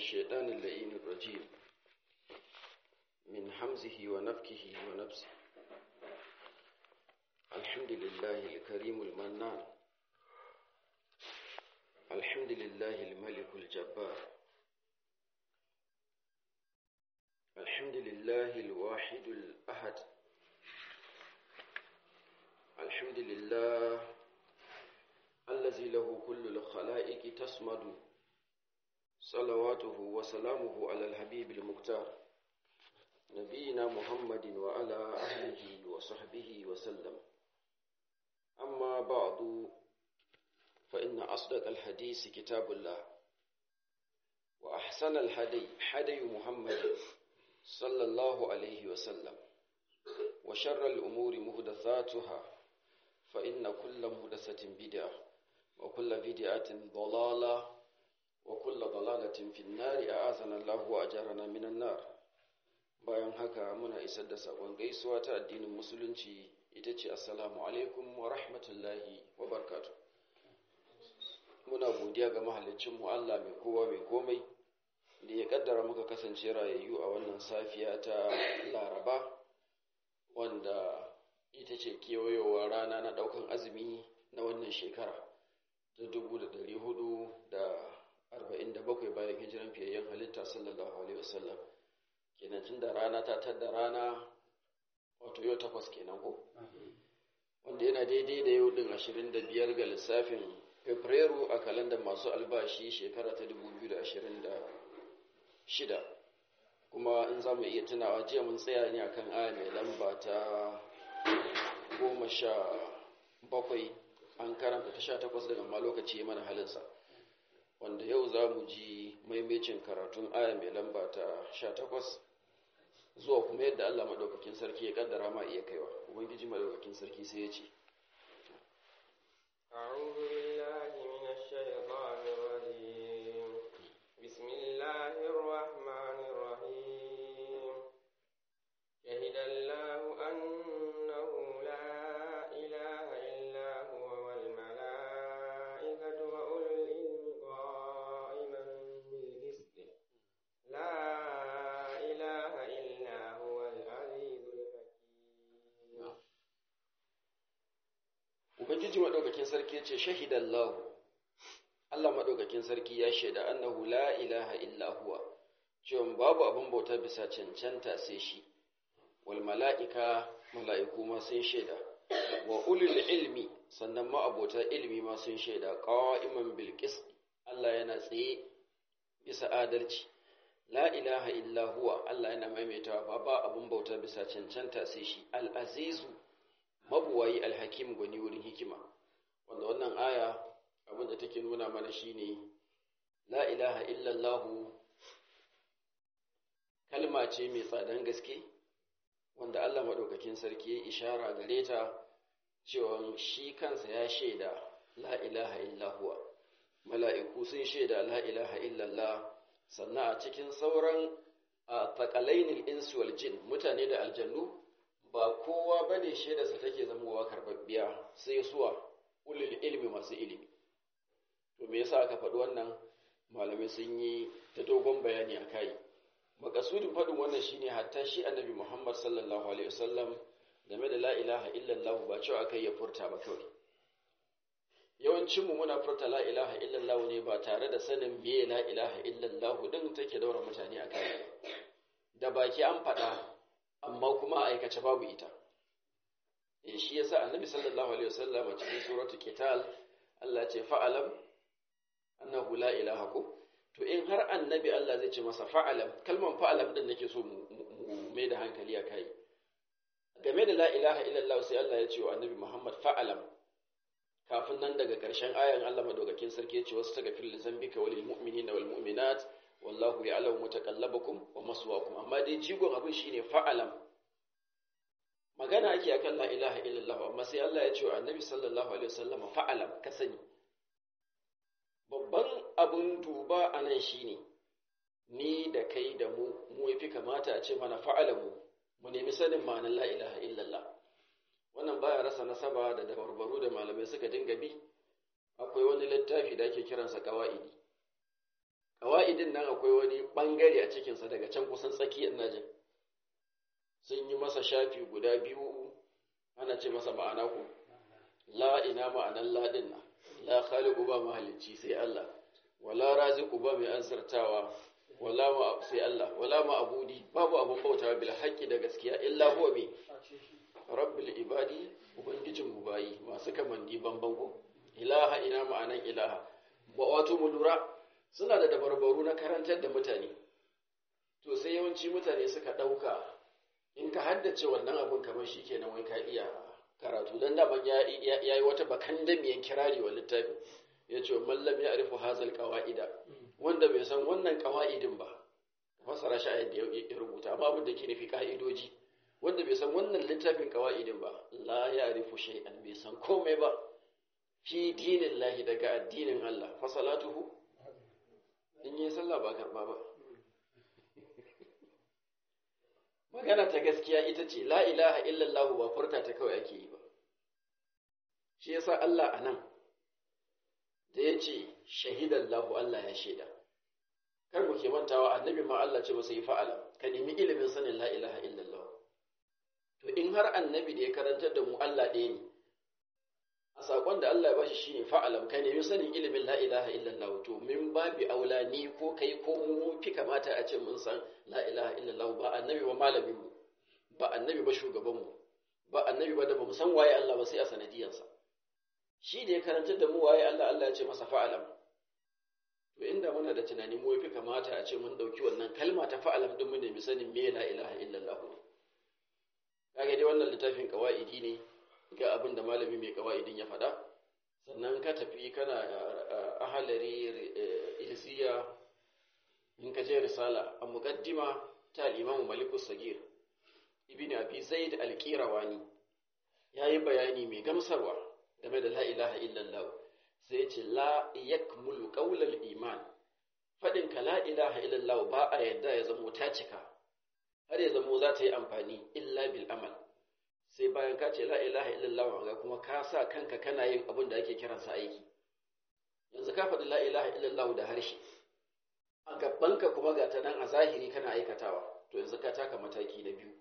الشيطان اللئيم الرجيم من حمزه ونفكه ونفسه الحمد لله الكريم المنان الحمد لله الملك الجبار الحمد لله الواحد الأحد الحمد لله الذي له كل الخلائق تصمد صلواته وسلامه على الحبيب المختار نبينا محمد وعلى أهله وصحبه وسلم أما بعد فإن أصدق الحديث كتاب الله وأحسن الهدي هدي محمد صلى الله عليه وسلم وشر الأمور مهدثاتها فإن كل مهدثة بدعة وكل بدعة ضلالة وكل ضلالة في النار أعاذنا الله وأجارنا من النار bayan haka muna isar da sakon gaisuwa ta addinin musulunci ita ce assalamu alaikum wa rahmatullahi wa barkatu muna godiya ga mahalicinmu Allah mai kowa mai komai da ya kaddara muka kasance rayayyu a wannan safiya ta laraba wanda ita ce kewayowa rana na daukan azumi na wannan shekara ta dubu da dari hudu da arba'in da bakwai bayan hijiran fiyayyen halitta sallallahu alaihi wasallam kenan tun da rana ta tadda rana wato yau takwas kenan ko wanda yana daidai da yau din ashirin da biyar ga lissafin fabrairu a kalandar masu albashi shekara ta dubu biyu da ashirin da shida kuma in za mu iya tunawa jiya mun tsaya ne akan aya mai lamba ta goma sha bakwai an karanta ta sha takwas daga ma lokaci mana halinsa wanda yau za mu ji maimacin karatun aya mai lamba ta sha takwas zuwa kuma yadda Allah maɗaukakin sarki ya ƙaddara ma iya kaiwa ubangiji maɗaukakin sarki sai ya ce أعوذ بالله من الشيطان الرجيم بسم الله الرحمن الرحيم شهد الله أنه لا إله إلا هو والملائكة وأولو العلم قائما بالقسط لا إله إلا هو العزيز الحكيم ubangiji maɗaukakin sarki ya ce shahidallahu Allah maɗaukakin sarki ya shaida annahu la ilaha illa huwa cewa babu abin bauta bisa cancanta sai shi wal mala'ika mala'iku ma sun shaida wa ulul ilmi sannan ma abota ilmi ma sun shaida qa'iman bil qist Allah yana tsaye bisa adalci la ilaha illa huwa Allah yana maimaitawa ba abin bauta bisa cancanta sai shi al azizu mabuwayi alhakim gwani wurin hikima wanda wannan aya abin da take nuna mana shine la ilaha illallahu kalma ce mai tsadan gaske wanda Allah maɗaukakin sarki ya ishara gare ta cewa shi kansa ya shaida la ilaha illahuwa mala'iku sun shaida la ilaha illallah sannan a cikin sauran a taƙalainil insu wal jin mutane da aljannu ba kowa ba ne shaidarsa take zamowa karɓaɓɓiya sai suwa ulil ilmi masu ilimi to me yasa aka faɗi wannan malamai sun yi ta dogon bayani a kai makasudin faɗin wannan shine hatta shi annabi muhammad sallallahu alaihi wasallam game da la ilaha illallah ba cewa aka ya furta ba kawai yawancinmu muna furta la ilaha illallah ne ba tare da sanin me la ilaha illallah din take daura mutane a kai da baki an faɗa amma kuma a aikace babu ita eh shi yasa annabi sallallahu alaihi wasallam a cikin suratul qital Allah ya ce fa'alam annahu la ilaha ko to in har annabi Allah zai ce masa fa'alam kalman fa'alam din nake so mu mai da hankali a kai game da la ilaha illallah sai Allah ya ce wa annabi Muhammad fa'alam kafin nan daga ƙarshen ayan Allah madaukakin sarki ya ce wasu taga fil zambika walil mu'minina wal mu'minat wallahu ya'lamu mutaqallabakum wa maswaakum amma dai jigon abin shine fa'alam magana ake akan la ilaha illallah amma sai Allah ya ce wa annabi sallallahu alaihi wasallam fa'alam ka sani babban abin duba anan shine ni da kai da mu mu yafi kamata a ce mana fa'alamu mu nemi sanin ma'anar la ilaha illallah wannan baya rasa nasaba da dabarbaru da malamai suka dinga bi akwai wani littafi da ake kiransa qawaidi ƙawa'idin nan akwai wani ɓangare a cikinsa daga can kusan tsakiyar najin sun yi masa shafi guda biyu ana ce masa ma'ana ku la ina ma'anan ladin na la khaliqu ba mahalicci sai Allah wala raziqu ba mai azartawa wala ma sai Allah wala ma abudi babu abun bautawa bil haqqi da gaskiya illa huwa bi rabbil ibadi ubangijin mu bayi masu kamanni banban ko ilaha ina ma'anan ilaha ba wato mu lura suna da dabarbaru na karantar da mutane to sai yawanci mutane suka ɗauka in ka haddace wannan abun kamar shi kenan wai ka iya karatu don daman ya yi wata bakan damiyan kirari wa littafi ya ce mallam ya arifu hazal kawa'ida wanda bai san wannan kawa'idin ba fasara shi a yadda ya rubuta amma abin da ke nufi ka'idoji wanda bai san wannan littafin kawa'idin ba la ya arifu shay'an bai san komai ba fi dinin lahi daga addinin Allah fasalatuhu in yi sallah ba karba ba magana ta gaskiya ita ce la ilaha illallah ba furta ta kawai ake yi ba shi yasa Allah a nan da ya ce shahidallahu Allah ya shaida kar mu ke mantawa annabi ma Allah ce masa yi fa'ala ka nemi ilimin sanin la ilaha illallah to in har annabi da ya karantar da mu Allah ɗaya ne a saƙon da Allah ya bashi shine fa'alam ka nemi sanin ilimin la ilaha illallah to min babi aula ni ko kai ko mu fi kamata a ce mun san la ilaha illallah ba annabi ba malamin mu ba annabi ba shugaban mu ba annabi ba da bamu san waye Allah ba sai a sanadiyansa shi da ya karantar da mu waye Allah Allah ya ce masa fa'alam to inda muna da tunani mu fi kamata a ce mun dauki wannan kalma ta fa'alam din mu nemi sanin me la ilaha illallah kage dai wannan littafin kawaidi ne ga abin da malami mai kawa'idin ya faɗa sannan ka tafi kana ahalari ilziya in ka je risala a muqaddima ta al-imam malikus sagir ibn abi zaid al-qirawani yayi bayani mai gamsarwa game da la ilaha illallah sai ya ce la yakmulu qawlal iman fadin ka la ilaha illallah ba a yadda ya zamo ta cika har ya zamo za ta yi amfani illa bil amal sai bayan ka ce la ilaha illallah ga kuma ka sa kanka kana yin abin da ake kiransa aiki yanzu ka faɗi la ilaha illallah da harshe a gabanka kuma ga ta nan a zahiri kana aikatawa to yanzu ka taka mataki na biyu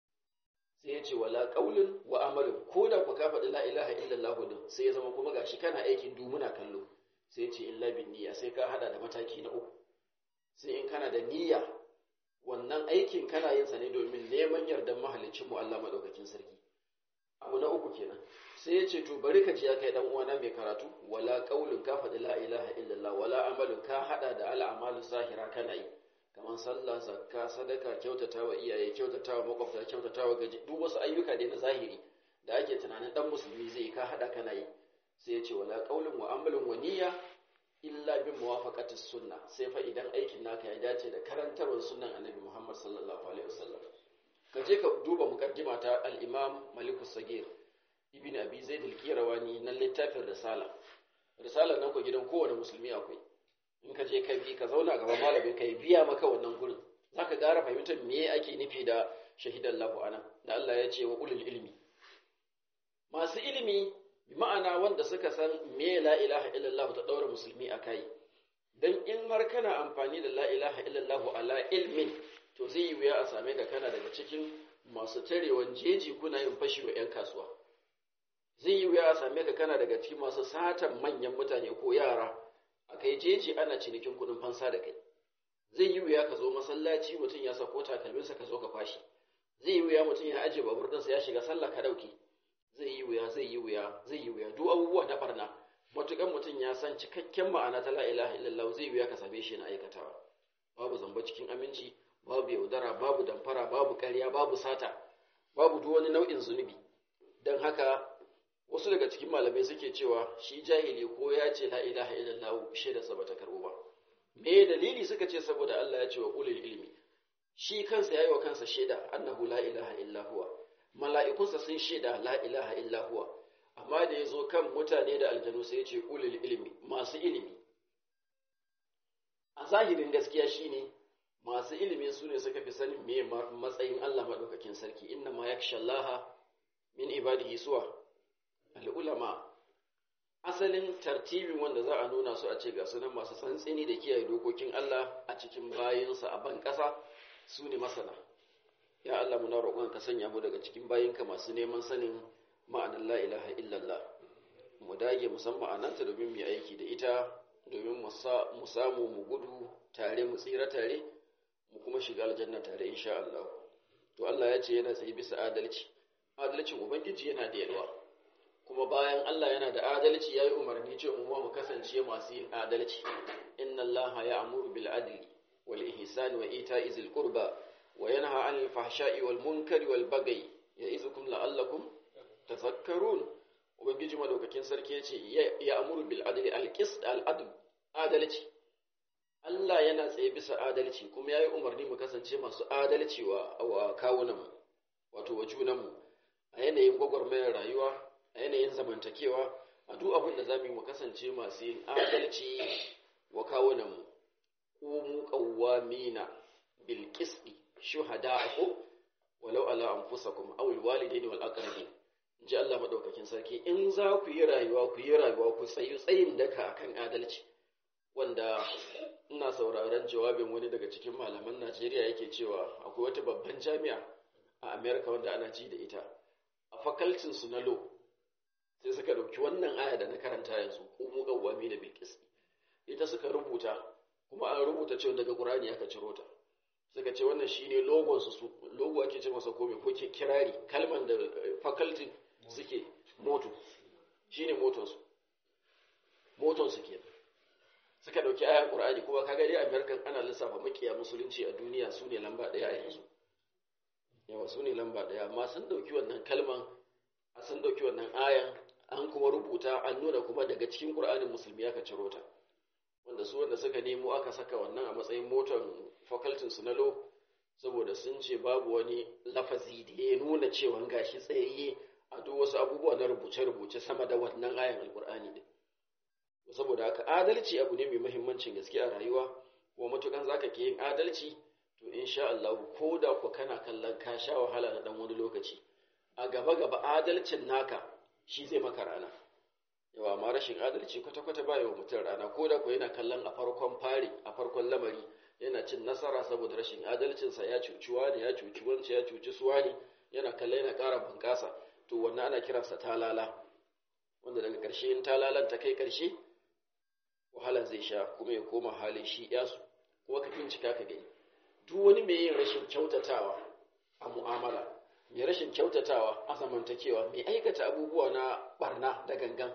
sai ya ce wala qaulun wa amalin ko da ku ka faɗi la ilaha illallah din sai ya zama kuma gashi kana aikin dumuna kallo sai ya ce illa bin niyya sai ka hada da mataki na uku sai in kana da niyya wannan aikin kana yin sa ne domin neman yardan mahalicin mu Allah madaukakin sarki abu na uku kenan sai ya ce to bari ka ji ya kai dan uwana mai karatu wala qaulun ka faɗi la ilaha illallah wala amalun ka hada da al'amalu zahira kana yi kamar sallah zakka sadaka kyautatawa iyaye kyautatawa makwabta kyautatawa gaji duk wasu ayyuka dai na zahiri da ake tunanin dan musulmi zai ka hada kana yi sai ya ce wala qaulun wa amalun wa niyya illa bin muwafaqati sunna sai fa idan aikin naka ya dace da karantarwar sunnan annabi Muhammad sallallahu alaihi wasallam ka je ka duba muqaddima ta al-Imam Malik sagir Ibn Abi Zaid al-Qirawani na littafin Risala Risala nan ko gidan kowane musulmi akwai in ka je ka bi ka zauna gaban malamin ka biya maka wannan gurin zaka gara fahimtar me ake nufi da shahidan lahu anan da Allah ya ce wa ulul ilmi masu ilimi bi ma'ana wanda suka san me la ilaha illallah ta daura musulmi a kai dan in har kana amfani da la ilaha illallah ala ilmin to zai yi wuya a same ka kana daga cikin masu tarewan jeji kuna yin fashi wa 'yan kasuwa zai yi wuya a same ka kana daga cikin masu satan manyan mutane ko yara a kai jeji ana cinikin kudin fansa da kai zai yi wuya ka zo masallaci mutum ya sako takalminsa ka zo ka fashi zai yi wuya mutum ya ajiye babur ɗinsa ya shiga sallah ka ɗauke zai yi wuya zai yi wuya zai yi wuya duk abubuwa na barna matukan mutum ya san cikakken ma'ana ta la ilaha illallah zai wuya ka same shi na aikatawa babu zamba cikin aminci babu yaudara babu damfara babu ƙarya babu sata babu duk wani nau'in zunubi don haka wasu daga cikin malamai suke cewa shi jahili ko ya ce la ilaha illallah shaida sa bata karbo ba me dalili suka ce saboda Allah ya ce wa ulul ilmi shi kansa yayi wa kansa shaida annahu la ilaha illa huwa mala'ikunsa sun shaida la ilaha illa huwa amma da yazo kan mutane da aljanu sai ya ce ulul ilmi masu ilimi a zahirin gaskiya shine masu ilimi su ne suka fi sanin me matsayin Allah madaukakin sarki inna ma yakshallaha min ibadihi suwa al'ulama asalin tartibin wanda za a nuna su a ce ga sunan masu tsantsini da kiyaye dokokin Allah a cikin bayinsa a ban ƙasa su ne masana ya Allah muna roƙon ka sanya mu daga cikin bayinka masu neman sanin ma'anar la ilaha illallah mu dage musamman ma'anarta domin mu aiki da ita domin mu samu mu gudu tare mu tsira tare mu kuma shiga aljanna tare insha Allah to Allah ya ce yana tsaye bisa adalci adalcin ubangiji yana da yalwa kuma bayan Allah yana da adalci yayi umarni cewa mu mu kasance masu yin adalci inna Allah ya'muru bil adli wal ihsani wa ita'i zil qurba wa yanha 'anil fahsha'i wal munkari wal baghi ya'izukum la'allakum tafakkarun ubangiji madaukakin sarki yace ya amuru bil adli al qist al adl adalci Allah yana tsaye bisa adalci kuma yayi umarni mu kasance masu adalci wa wa kawunan wato wa junanmu a yanayin gwagwarmayar rayuwa a yanayin zamantakewa a duk abin da zamu yi mu kasance masu yin adalci wa kawunanmu qumu qawwamina bil qisti shuhada'u walau ala anfusakum aw al walidaini wal aqrabin ji Allah madaukakin sarki in za ku yi rayuwa ku yi rayuwa ku tsayi tsayin daka akan adalci wanda ina sauraron jawabin wani daga cikin malaman Najeriya yake cewa akwai wata babban jami'a a America wanda ana ji da ita a fakaltin su na law sai suka dauki wannan aya da na karanta yanzu qumu qawwamina bil qisti ita suka rubuta kuma an rubuta cewa daga Qur'ani aka ciro ta suka ce wannan shine logon su logo ake ce masa kome ko kirari kalman da faculty suke moto shine moton su moton su kenan suka dauki ayan Qur'ani kuma kaga dai American ana lissafa makiya musulunci a duniya su ne lamba daya a yanzu yawa su ne lamba daya amma sun dauki wannan kalman a sun dauki wannan ayan an kuma rubuta an nuna kuma daga cikin Qur'anin musulmi aka ciro ta wanda su wanda suka nemo aka saka wannan a matsayin motan facultin su na lo saboda sun ce babu wani lafazi da ya nuna cewa gashi tsayayye a duk wasu abubuwa na rubuce-rubuce sama da wannan ayan alkur'ani din saboda haka adalci abu ne mai muhimmancin gaske a rayuwa kuma matukan zaka ke yin adalci to insha Allah ko da ku kana kallon ka sha wahala na dan wani lokaci a gaba gaba adalcin naka shi zai maka rana yawa ma rashin adalci kwata-kwata ba yawa mutum rana ko da ku yana kallon a farkon fari a farkon lamari yana cin nasara saboda rashin adalcinsa ya cuci wani ya cuci wancan ya cuci su wani yana kalla yana ƙara bunƙasa to wannan ana kiransa talala wanda daga ƙarshe in talalan ta kai ƙarshe wahala zai sha kuma ya koma halin shi yasu kuma ka bincika ka gani duk wani mai yin rashin kyautatawa a mu'amala mai rashin kyautatawa a zamantakewa mai aikata abubuwa na barna da gangan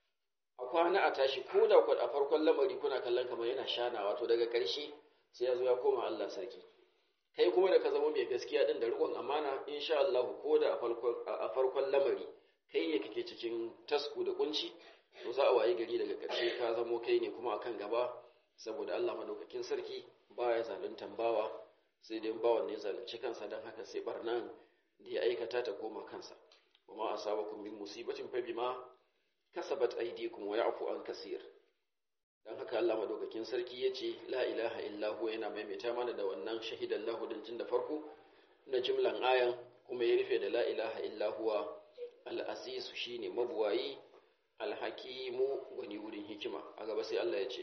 a kwana a tashi ko da a farkon lamari kuna kallon kamar yana shanawa to daga ƙarshe sai ya zo ya koma Allah sarki kai kuma da ka zama mai gaskiya din da riƙon amana insha Allah ko da a farkon lamari kai ne kake cikin tasku da kunci to za a wayi gari daga ƙarshe ka zamo kai ne kuma akan gaba saboda Allah madaukakin sarki baya zaluntan bawa sai dai bawan ne zalunci kansa dan haka sai barnan da ya aikata ta koma kansa kuma asabakum min musibatin fa bima kasabat aydikum wa ya'fu an kaseer dan haka Allah madaukakin sarki yace la ilaha illa huwa yana maimaita mana da wannan shahidan lahu din tun da farko na jimlan ayan kuma ya rufe da la ilaha illa huwa al-aziz shine mabuwayi al-hakimu wani wurin hikima a gaba sai Allah ya ce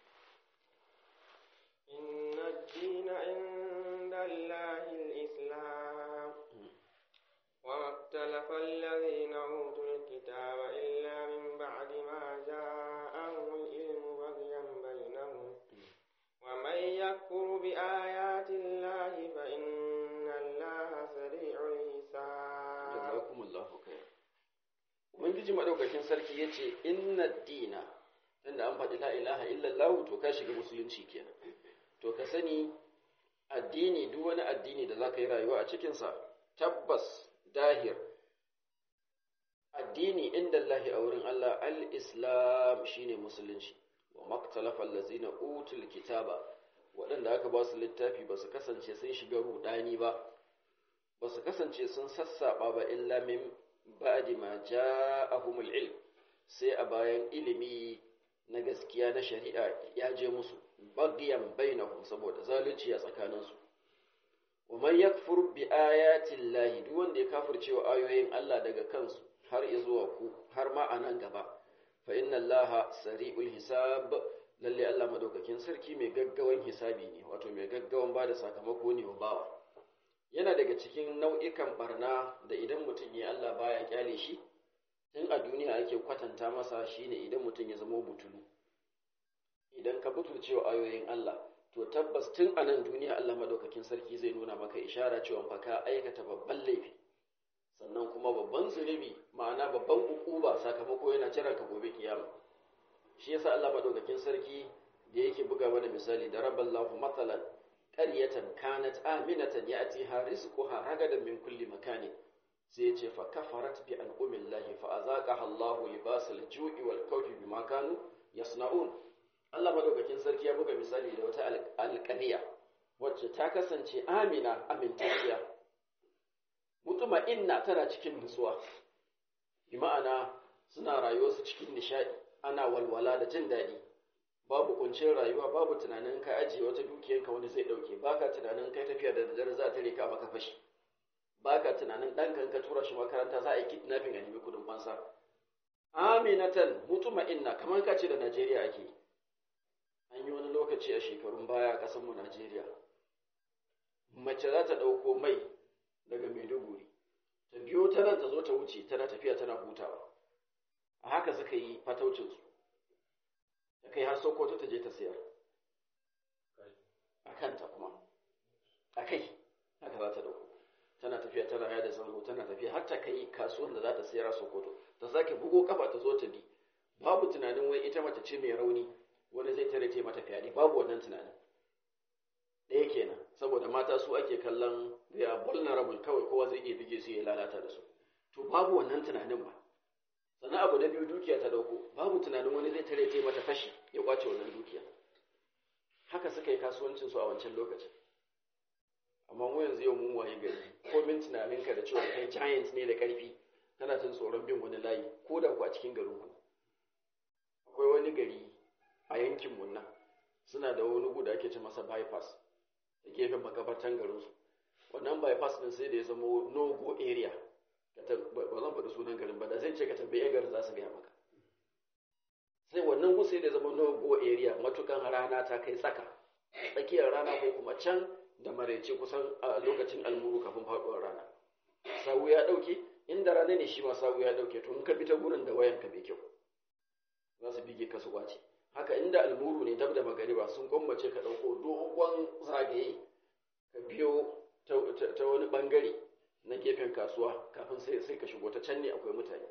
inna ad-dina 'inda Allahi al-islam wa maktalafa alladhina utul kitaba illa min ba'di ma ja'ahum al-ilmu baghyan bainahum wa man yakfur bi ayati Allahi fa inna Allaha sari'ul hisab jazakumullahu khair ubangiji madaukakin sarki yace inna ad-dina tunda an faɗi la ilaha illallah to ka shiga musulunci kenan to ka sani addini duk wani addini da zaka yi rayuwa a cikinsa tabbas dahir addini inda Allah a wurin Allah al-islam shine musulunci wa maktalafa allazina utul kitaba waɗanda aka ba su littafi ba su kasance sun shiga rudani ba ba su kasance sun sassaba ba illa min ba'di ma ja'ahumul ilm sai a bayan ilimi na gaskiya na shari'a ya je musu bagiyan bainahum saboda zalunci a tsakaninsu wa man yakfur bi ayati llahi duk wanda ya kafirce wa ayoyin Allah daga kansu har zuwa ku har ma a nan gaba fa inna allaha sari'ul hisab lalle Allah madaukakin sarki mai gaggawan hisabi ne wato mai gaggawan bada sakamako ne wa bawa yana daga cikin nau'ikan barna da idan mutum ya Allah baya kyale shi tun a duniya ake kwatanta masa shine idan mutum ya zama butulu idan ka butulce wa ayoyin Allah to tabbas tun a nan duniya Allah madaukakin sarki zai nuna maka ishara cewa fa ka aikata babban laifi sannan kuma babban zunubi ma'ana babban ukuba sakamako yana jiran ka gobe kiyama shi yasa Allah madaukakin sarki da yake buga mana misali da raballahu matsalan qaryatan kanat aminatan ya'tiha rizquha ragadan min kulli makani sai ya ce fa kafarat bi an'umillahi fa azaqaha Allahu libasal ju'i wal khawfi bima kanu yasna'un Allah madaukakin sarki ya buga misali da wata alƙariya wacce ta kasance amina amintacciya mutuma inna tana cikin nutsuwa bi ma'ana suna rayuwarsu cikin nishaɗi ana walwala da jin daɗi babu kuncin rayuwa babu tunanin ka ajiye wata dukiyarka wani zai ɗauke baka tunanin kai tafiya da daddare za ta rika maka fashi baka tunanin ɗanka ka tura shi makaranta za a yi kidnapping a nemi kudin fansa aminatan mutuma inna kamar ka ce da Najeriya ake yi an yi wani lokaci a shekarun baya a ƙasarmu Najeriya. Mace za ta ɗauko mai daga Maiduguri, ta biyo ta nan ta zo ta wuce tana tafiya tana hutawa. A haka suka yi fataucinsu, ta kai har Sokoto ta je ta sayar. A kanta kuma, a kai, haka za ta ɗauko. Tana tafiya tana yada zango tana tafiya har ta kai kasuwan da za ta sayar a Sokoto, ta sake bugo kafa ta zo ta bi. Babu tunanin wai ita mace ce mai rauni, wani zai tare ce mata fyaɗe babu wannan tunanin ɗaya kenan saboda mata su ake kallon they are vulnerable kawai kowa zai iya bige su ya lalata da su to babu wannan tunanin ba sannan abu na biyu dukiya ta ɗauko babu tunanin wani zai tare ce mata fashi ya kwace wannan dukiya haka suka yi kasuwancin su a wancan lokacin amma mu yanzu yau mun waye gari ko min tunaninka da cewa kai giant ne da ƙarfi kana jin tsoron bin wani layi ko da ku a cikin garinku akwai wani gari a yankin nan suna da wani guda ake ce masa bypass da gefen makabartan garinsu wannan bypass din sai da ya zama no go area ba zan faɗi sunan garin ba da zai ce ka tambaye garin za su gaya maka sai wannan gu sai da ya zama no go area matukan rana ta kai tsaka tsakiyar rana ko kuma can da maraice kusan a lokacin almuru kafin faɗuwar rana sawu ya ɗauke inda rana ne shi ma sawu ya ɗauke to in ka bi ta gurin da wayanka bai kyau za su bige ka su kwace haka inda almuru ne dab da magariba sun gwammace ka ɗauko dogon zagaye ka biyo ta wani ɓangare na gefen kasuwa kafin sai sai ka shigo ta can ne akwai mutane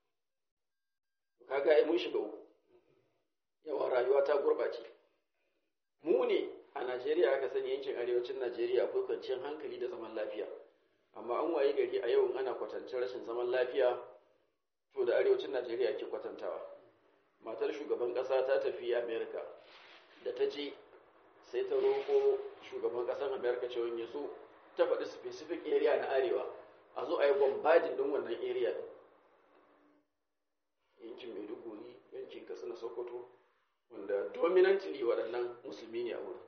kaga ai mun shiga uku yawan rayuwa ta gurɓace mu ne a Najeriya aka sani yankin arewacin Najeriya akwai kwanciyar hankali da zaman lafiya amma an waye gari a yau ana kwatancin rashin zaman lafiya to da arewacin Najeriya ake kwatantawa matar shugaban ƙasa ta tafi amerika da ta je sai ta roƙo shugaban ƙasar amerika cewa ya so ta faɗi specific area na arewa a zo a yi bombarding ɗin wannan area ɗin yankin maiduguri yankin katsina sokoto wanda dominantly waɗannan musulmi ne a wurin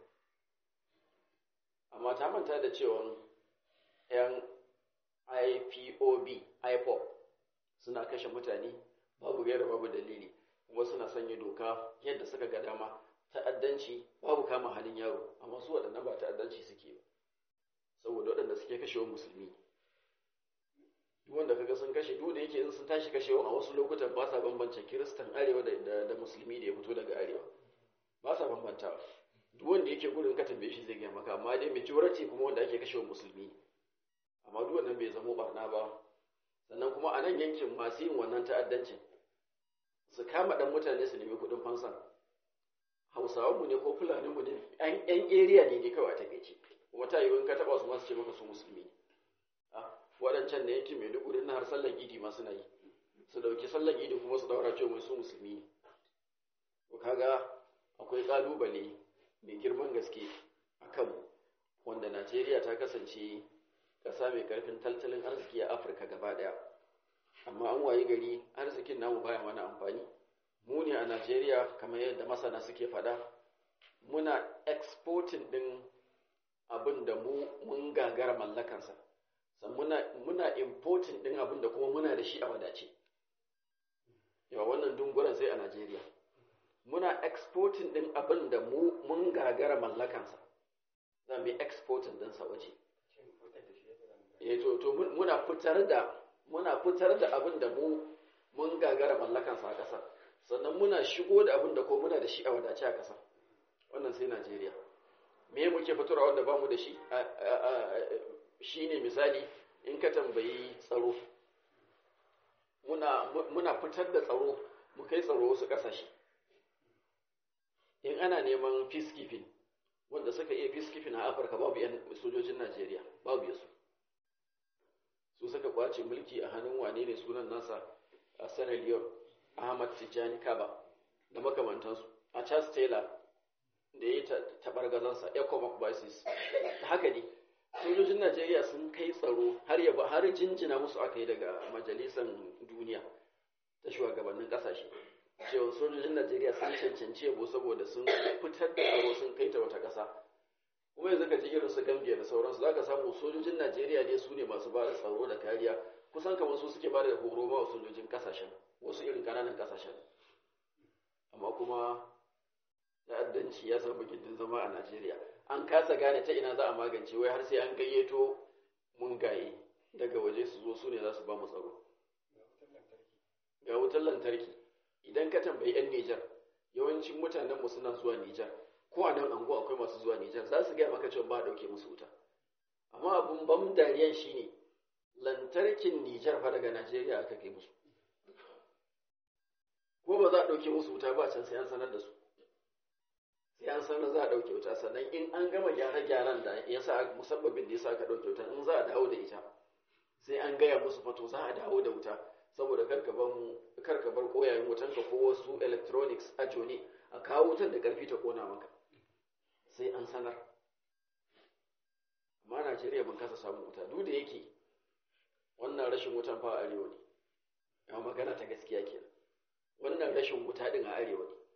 amma ta manta da cewa 'yan ipob ipop suna kashe mutane babu gaira babu dalili kuma suna sanya doka yadda suka ga dama ta'addanci babu kama halin yaro amma su waɗannan ba ta'addanci suke ba saboda waɗanda suke kashewa musulmi duk wanda kaga sun kashe duk da yake in sun tashi kashewa a wasu lokutan ba sa bambance kiristan arewa da, da, musulmi da ya fito daga arewa ba sa bambantawa duk wanda yake gudun ka tambaye shi zai gaya maka amma dai majority kuma wanda ake kashewa musulmi amma duk wannan bai zamo barna ba sannan kuma a nan yankin masu yin wannan ta'addancin su kama ɗan mutane su nemi kuɗin fansa hausawanmu ne ko fulaninmu ne yan area ne ne kawai a takaice kuma ta yiwu in ka taɓa su masu ce maka su musulmi ne waɗancan na yankin maiduguri na har sallan idi ma suna yi su ɗauki sallan idi kuma su ɗaura cewa su musulmi ne to kaga akwai ƙalubale mai girman gaske a kanmu wanda najeriya ta kasance ƙasa mai ƙarfin tattalin arziki a afirka gaba ɗaya amma an wayi gari arzikin namu baya mana amfani mu ne a Najeriya kamar yadda masana suke faɗa muna exporting ɗin abin da mu mun gagara mallakansa san muna muna importing ɗin abin da kuma muna da shi a wadace yawa wannan dunguran sai a Najeriya muna exporting din abin da mu mun gagara mallakansa za mu yi exporting din sa waje eh to to muna fitar da muna fitar da abin da mu mun gagara mallakansa a ƙasar sannan muna shigo da abin da ko muna da shi a wadace a ƙasar wannan sai Najeriya me muke fitarwa wanda bamu da shi shine misali in ka tambayi tsaro muna muna fitar da tsaro mu kai tsaro wasu ƙasashe in ana neman peacekeeping wanda suka iya peacekeeping a Afirka babu yan sojojin Najeriya babu yasu su suka kwace mulki a hannun wane ne sunan nasa a Sierra Leone Ahmad Tijani Kaba da makamantansu a Charles Taylor da ya yi taɓargazansa ecomoc basis da haka ne sojojin najeriya sun kai tsaro har yaba har jinjina musu aka yi daga majalisar duniya ta shugabannin ƙasashe cewa sojojin najeriya sun cancanci yabo saboda sun fitar da tsaro sun kai ta wata ƙasa kuma yanzu ka ji irin su gambia da sauransu za ka samu sojojin najeriya ne su ne masu ba da tsaro da kariya kusan kamar su suke ba da horo ma sojojin ƙasashen wasu irin ƙananan ƙasashen amma kuma ta'addanci ya samu gindin zama a Najeriya an kasa gane ta ina za a magance wai har sai an gayyato mungaye daga waje su zo su ne za su ba mu tsaro ga wutar lantarki idan ka tambayi 'yan Nijar yawancin mutanen mu suna zuwa Nijar ko a nan ango akwai masu zuwa Nijar za su gaya maka cewa ba a dauke musu wuta amma abun ban dariyan shine lantarkin Nijar fa daga Najeriya aka kai musu ko ba za a dauke musu wuta ba can sai an sanar da su sai an sanar za a ɗauke wuta sannan in an gama gyare-gyaren da ya sa musabbabin da ya sa ka ɗauke wuta in za a dawo da ita sai an gaya musu fato za a dawo da wuta saboda karka bar koyayen wutan ka ko wasu electronics a jone a kawo wutan da ƙarfi ta ƙona maka sai an sanar amma Najeriya ban kasa samun wuta duk da yake wannan rashin wutan fa a arewa ne ya magana ta gaskiya kenan wannan rashin wuta din a arewa ne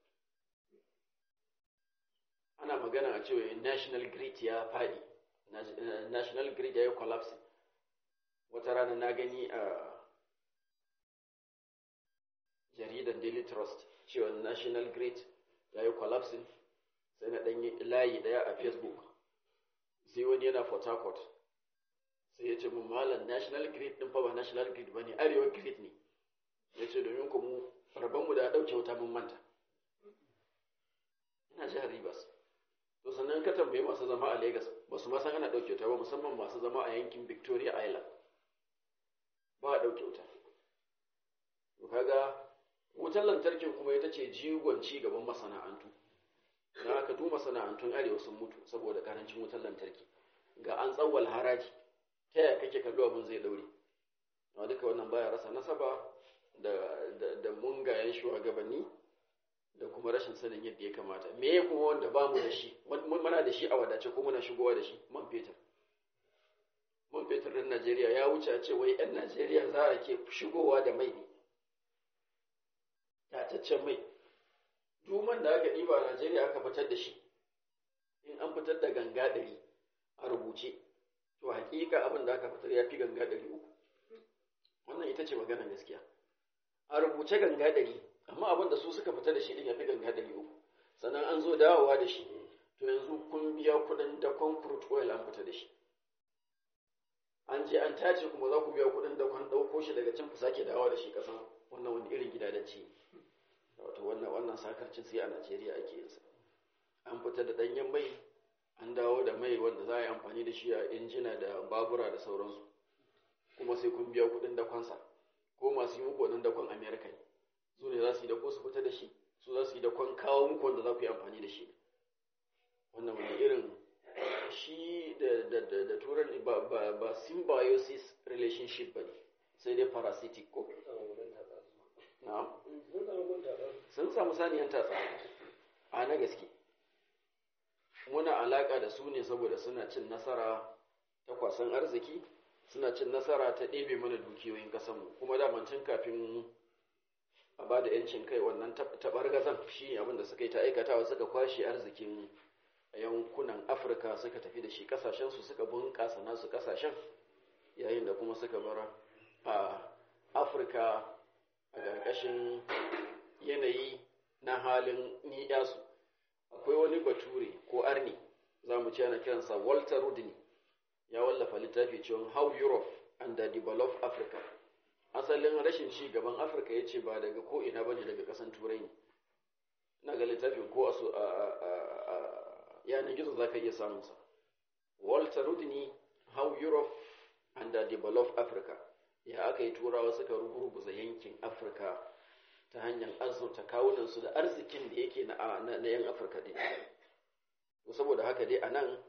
ana magana a cewa national grid ya fadi national grid ya yi collapse wata rana na gani a jaridar daily trust cewa national grid ya yi collapsing sai na ɗanyi layi ɗaya a facebook sai wani yana port harcourt sai ya ce mun malam national grid ɗin fa ba national grid ba ne arewa grid ne ya ce domin ku mu rabonmu da ɗauke wuta mun manta ina jihar rivers to sannan ka tambaye masu zama a Legas ba su ma san ana ɗauke wuta ba musamman masu zama a yankin Victoria Island ba a ɗauke wuta to kaga wutar lantarkin kuma ita ce jigon ci gaban masana'antu na aka duk masana'antun arewa sun mutu saboda karancin wutar lantarki ga an tsawwal haraji ta yaya kake kallo abin zai daure amma duka wannan baya rasa nasaba da da, da mungayen shugabanni da kuma rashin sanin yadda ya kamata me ya kuma wanda ba mu da shi muna da shi a wadace ko muna shigowa da shi man fetur man fetur din Najeriya ya wuce a ce wai 'yan Najeriya za a ke shigowa da mai ne tataccen mai duman da aka ɗiba a Najeriya aka fitar da shi in an fitar da ganga ɗari a rubuce to hakika abin da aka fitar ya fi ganga ɗari uku wannan ita ce maganar gaskiya a rubuce ganga ɗari amma abin da su suka fita da shi ɗin ya fi ganga ɗari uku sannan an zo dawowa da shi to yanzu kun biya kuɗin dakon crude oil an fita da shi an je an tace kuma za ku biya kuɗin dakon ɗauko shi daga can ku sake dawowa da shi ƙasan wannan wani irin gidadanci wato wannan wannan sakarcin sai a Najeriya ake yin sa an fita da ɗanyen mai an dawo da mai wanda za a yi amfani da shi a injina da babura da sauransu kuma sai kun biya kuɗin dakonsa ko masu yi muku wannan dakon Amerika ne su ne za su yi dako su fita da shi su za su yi dakon kawo muku wanda za ku yi amfani da shi wannan wani irin shi da da da da turan ba ba ba symbiosis relationship bane sai dai parasitic ko na'am sun samu saniyan tatsa a na gaske muna alaka da su ne saboda suna cin nasara ta kwasan arziki suna cin nasara ta ɗebe mana dukiyoyin ƙasanmu kuma daman tun kafin a ba da ‘yancin kai wannan taɓargazan shi abin da suka yi ta aikatawa suka kwashe arzikin yankunan afirka suka tafi da shi ƙasashensu suka bunƙasa nasu ƙasashen yayin da kuma suka bar a afirka a ƙarƙashin yanayi na halin ni'yasu akwai wani bature ko arni za mu ce ana kiransa walter rudney ya wallafa littafi cewa how europe and the developed africa asalin rashin ci gaban afirka ya ce ba daga ko ina bane daga ƙasan turai ne na ga littafin ko a yanar gizo za ka iya samunsa walter rudney how europe and the developed africa ya aka yi turawa suka ruguruguza yankin afirka ta hanyar azurta kawunansu da arzikin da yake na yan afirka ɗin saboda haka dai a nan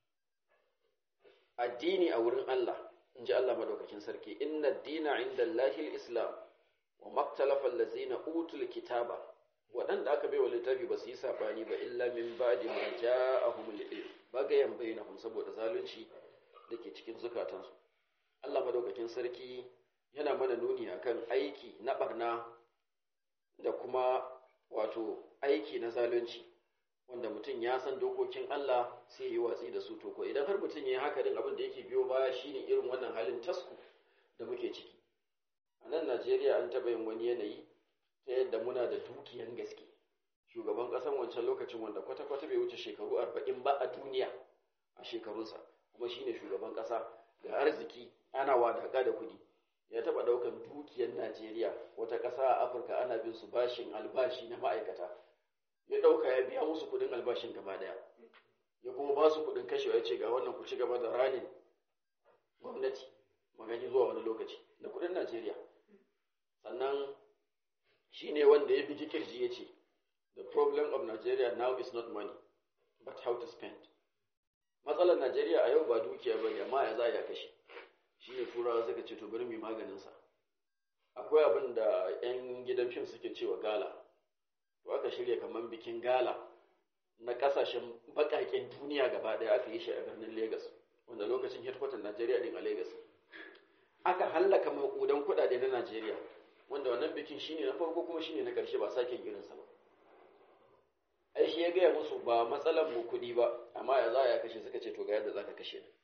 addini a wurin allah in ji allah madaukakin sarki inna dina inda lahil islam wa maktalafa lazina utul kitaba waɗanda aka bai wa littafi ba su yi saɓani ba illa min ba da ma ja a humul bagayen bainahum saboda zalunci da ke cikin zukatansu Allah madaukakin sarki yana mana nuni akan aiki na barna da kuma wato aiki na zalunci wanda mutum ya san dokokin Allah sai yi watsi da su to ko idan har mutum ya yi haka din abin da yake biyo baya shine irin wannan halin tasku da muke ciki a nan Najeriya an taɓa yin wani yanayi ta yadda muna da dukiyan gaske shugaban ƙasan wancan lokacin wanda kwata-kwata bai wuce shekaru arba'in ba a duniya a shekarunsa kuma shine shugaban ƙasa ga arziki ana wadaka da kuɗi ya taɓa ɗaukan dukiyar najeriya wata ƙasa a afirka ana bin su bashin albashi na ma'aikata ya ɗauka ya biya musu kuɗin albashin gaba ɗaya ya kuma ba su kuɗin kashewa ya ce ga wannan ku ci gaba da ranin gwamnati magani zuwa wani lokaci da kuɗin najeriya sannan shi ne wanda ya biji kirji ya ce the problem of nigeria now is not money but how to spend matsalar najeriya a yau ba dukiya ba ne amma ya za ya kashe shi ne turawa suka ce to bari mai maganinsa akwai abin da 'yan gidan fim suke cewa gala to aka shirya kamar bikin gala na kasashen bakaken duniya gaba daya aka yi shi a birnin lagos wanda lokacin headquarter najeriya din a lagos aka hallaka makudan kudade na najeriya wanda wannan bikin shine na farko kuma shine na karshe ba sake irinsa ba ai shi ya gaya musu ba matsalar mu kuɗi ba amma ya za ya kashe suka ce to ga yadda za ka kashe ni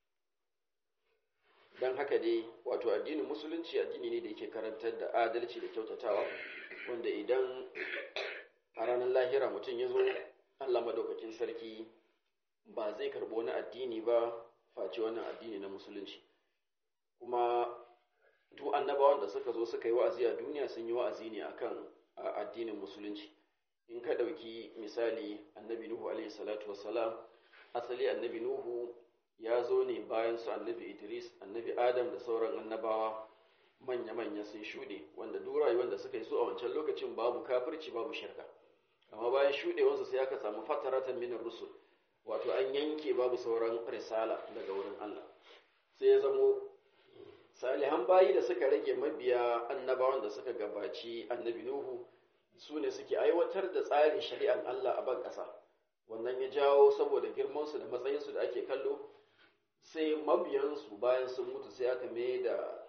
don haka dai wato addinin musulunci addini ne da yake karantar da adalci da kyautatawa wanda idan a ranar lahira mutum ya zo allah madaukakin sarki ba zai karɓi wani addini ba face wannan addini na musulunci kuma duk annabawan da suka zo suka yi wa'azi a duniya sun yi wa'azi ne akan addinin musulunci in ka ɗauki misali annabi nuhu alaihi salatu wassalam asali annabi nuhu ya zo ne bayan su annabi idris annabi adam da sauran annabawa manya-manya sun shuɗe wanda duk rayuwar da suka yi su a wancan lokacin babu kafirci babu shirka amma bayan shuɗewansu sai aka samu fataratan minar rusul wato an yanke babu sauran risala daga wurin allah sai ya zamo salihan bayi da suka rage mabiya annabawan da suka gabaci annabi nuhu su ne suke aiwatar da tsarin shari'ar Allah a ban ƙasa wannan ya jawo saboda girmansu da matsayinsu da ake kallo sai mabiyansu bayan sun mutu sai aka mai da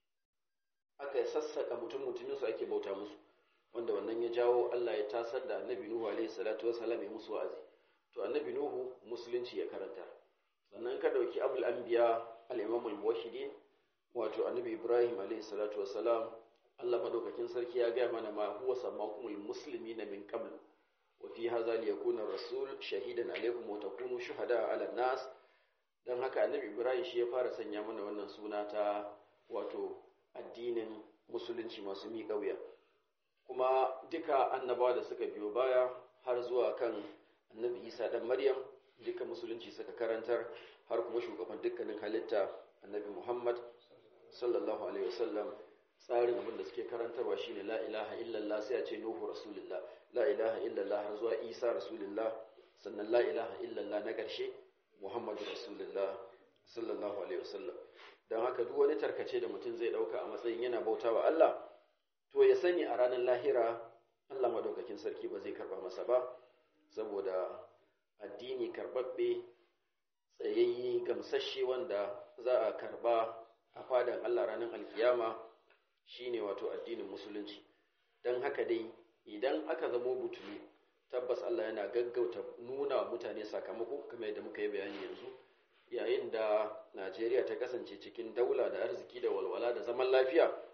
aka sassaka mutum mutuminsu ake bauta musu wanda wannan ya jawo Allah ya tasar da annabi Nuhu alaihi salatu wasalam ya musu wa'azi to annabi Nuhu musulunci ya karanta sannan ka dauki abul anbiya al-imam al-muwahhidin wato annabi Ibrahim alaihi salatu wasalam Allah madaukakin sarki ya gaya mana ma huwa sammakumul muslimina min qablu wa fi hadha liyakuna rasul shahidan alaykum wa takunu shuhada ala nas dan haka annabi Ibrahim shi ya fara sanya mana wannan suna ta wato addinin musulunci masu miƙa wuya kuma duka annabawa da suka biyo baya har zuwa kan annabi Isa dan Maryam duka musulunci suka karantar har kuma shugaban dukkanin halitta annabi Muhammad sallallahu alaihi wasallam tsarin abin da suke karantarwa shine la ilaha illallah sai a ce nuhu rasulullah la ilaha illallah har zuwa isa rasulullah sannan la ilaha illallah na ƙarshe muhammadu rasulullah sallallahu alaihi wasallam don haka duk wani tarkace da mutum zai ɗauka a matsayin yana bautawa Allah to ya sani a ranar lahira Allah madaukakin sarki ba zai karba masa ba saboda addini karbabbe tsayayye gamsashe wanda za a karba a fadan Allah ranar alkiyama shine wato addinin musulunci don haka dai idan aka zamo butulu tabbas Allah yana gaggauta nuna wa mutane sakamako kamar yadda muka yi bayani yanzu yayin da Najeriya ta kasance cikin daula da arziki da walwala da zaman lafiya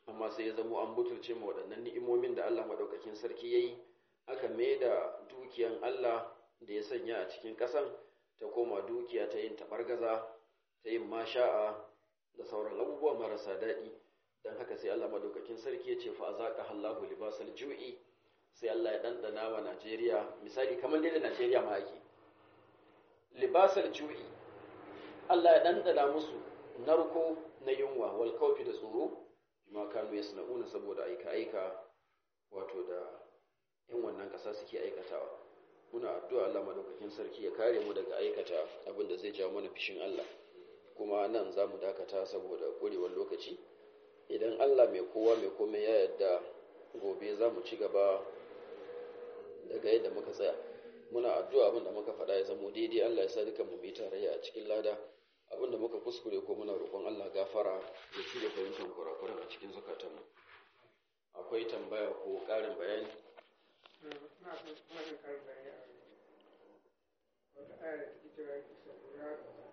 amma sai ya zamo an butulce ma waɗannan ni'imomin da Allah maɗaukakin sarki ya yi aka mai da dukiyan Allah da ya sanya a cikin ƙasan ta koma dukiya ta yin taɓargaza ta yin masha'a da sauran abubuwa marasa daɗi don haka sai Allah maɗaukakin sarki ya ce fa zaƙa Allahu libasal ju'i sai Allah ya ɗanɗana wa Najeriya misali kamar dai da Najeriya ma ake libasal ju'i Allah ya ɗanɗana musu narko na yunwa wal kaufi da tsoro ma kanu yasna'una saboda aika aika wato da yan wannan ƙasa suke aikatawa muna addu'a Allah madaukakin sarki ya kare mu daga aikata abin da zai jawo mana fishin Allah kuma nan za mu dakata saboda ƙurewar lokaci idan Allah mai kowa mai komai ya yarda gobe za mu ci gaba daga yadda muka tsaya muna addu'a abin da muka faɗa ya zamo daidai Allah ya sa duka mu bi tarayya a cikin lada abin da muka kuskure ko muna roƙon Allah gafara ya ci da fahimtar kurakuran a cikin zukatanmu akwai tambaya ko ƙarin bayani wata ayar da take cewa